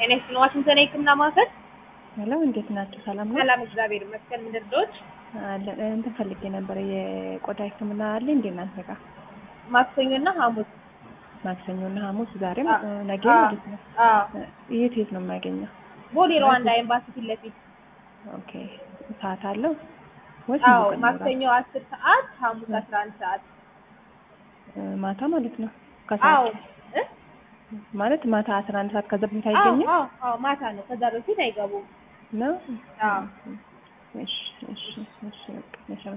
ጤና ይስጥልኝ። ዋሽንግተን የህክምና ማዕከል ሄሎ፣ እንዴት ናቸው? ሰላም ነው? ሰላም፣ እግዚአብሔር ይመስገን። ምንድን ነዎት? አለ- እንትን ፈልጌ ነበር። የቆዳ ህክምና አለ እንዴ እናንተ ጋር? ማክሰኞና ሐሙስ። ማክሰኞና ሐሙስ፣ ዛሬም አ- ነገ አ- ማለት ነው። አዎ፣ የት የት ነው የማገኘው? ቦሌ ሩዋንዳ ኤምባሲ ፊት ለፊት። ኦኬ፣ ሰዓት አለው ወይስ አዎ፣ ሙሉ ቀን ይኖራል? ማክሰኞ አስር ሰዓት ሐሙስ አስራ አንድ ሰዓት። እ፣ ማታ ማለት ነው። አዎ ከሰዓት እ? ማለት ማታ አስራ አንድ ሰዓት ከዛ በፊት አዎ አይገኝም አዎ አዎ፣ ማታ ነው። ከዛ በፊት አይገቡም። ነው? አዎ እሺ፣ እሺ፣ እሺ፣ በቃ እሺ